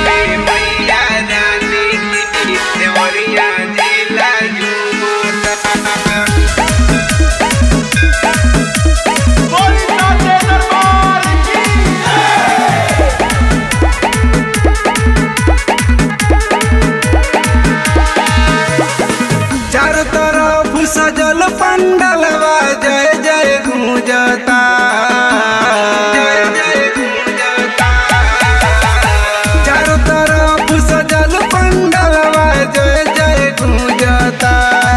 में मैया रानी की देवरिया जिला झूमता चारों तरफ सजल पंडलवा जय जय गूंजता जय जय गूंजता चारों तरफ सजल पंडलवा जय जय गूंजता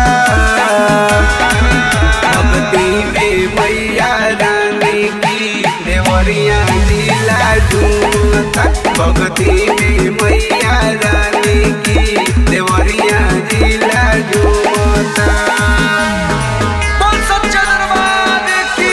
भक्ति में मैया रानी की देवरिया जिला झूमता भक्ति में मैया रानी की देवरिया जिला झूमता बोल सच्चा दरबार की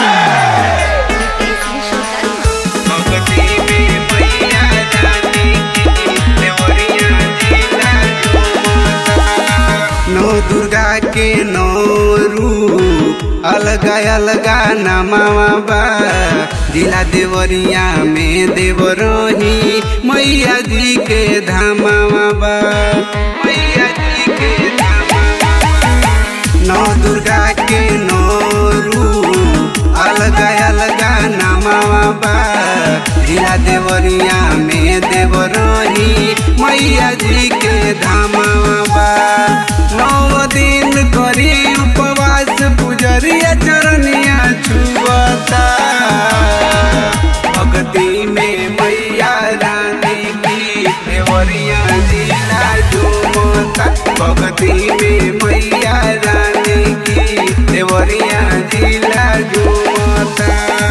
भक्ति में मैया रानी की देवरिया जिला झूमता नौ दुर्गा के नौ रूप अलगा अलगा नामावा बा जिला देवरिया में देवरोही मैया जी के धामावा बा मैया जी के धामावा बा। नौ दुर्गा के नौ रूप अलगा अलगा नामावा बा जिला देवरिया में देवरोही मैया जी के धामावा बा नौ दिन करी उपवास पुजरिया चरनिया छुअता भक्ति में मैया रानी की देवरिया जिला झूमता भक्ति में मैया रानी की देवरिया जिला झूमता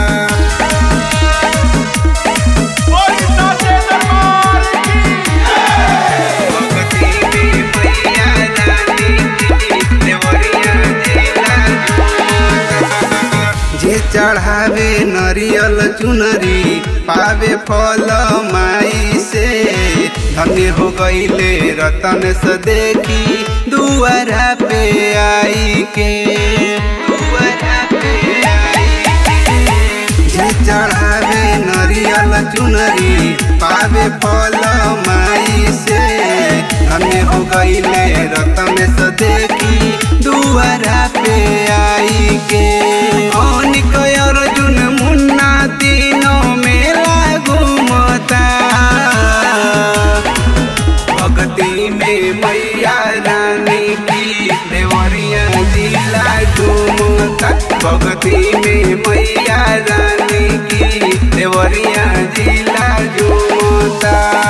भक्ति में मैया रानी की देवरिया जिला झूमता। जे चढ़ावे नरियल चुनरी पावे फल माई से धन्य हो गईले रतन से देखी दुआरा पे आई के दुआरा पे आई के जे चढ़ावे नरियल चुनरी पावे फल माई से धन्य हो गईले रतन से देखी दुआरा पे आई के अनिक अर्जुन मुन्ना तीनों मेला घूमता भक्ति में मैया रानी की देवरिया जिला झूमता भक्ति में मैया रानी की देवरिया जिला झूमता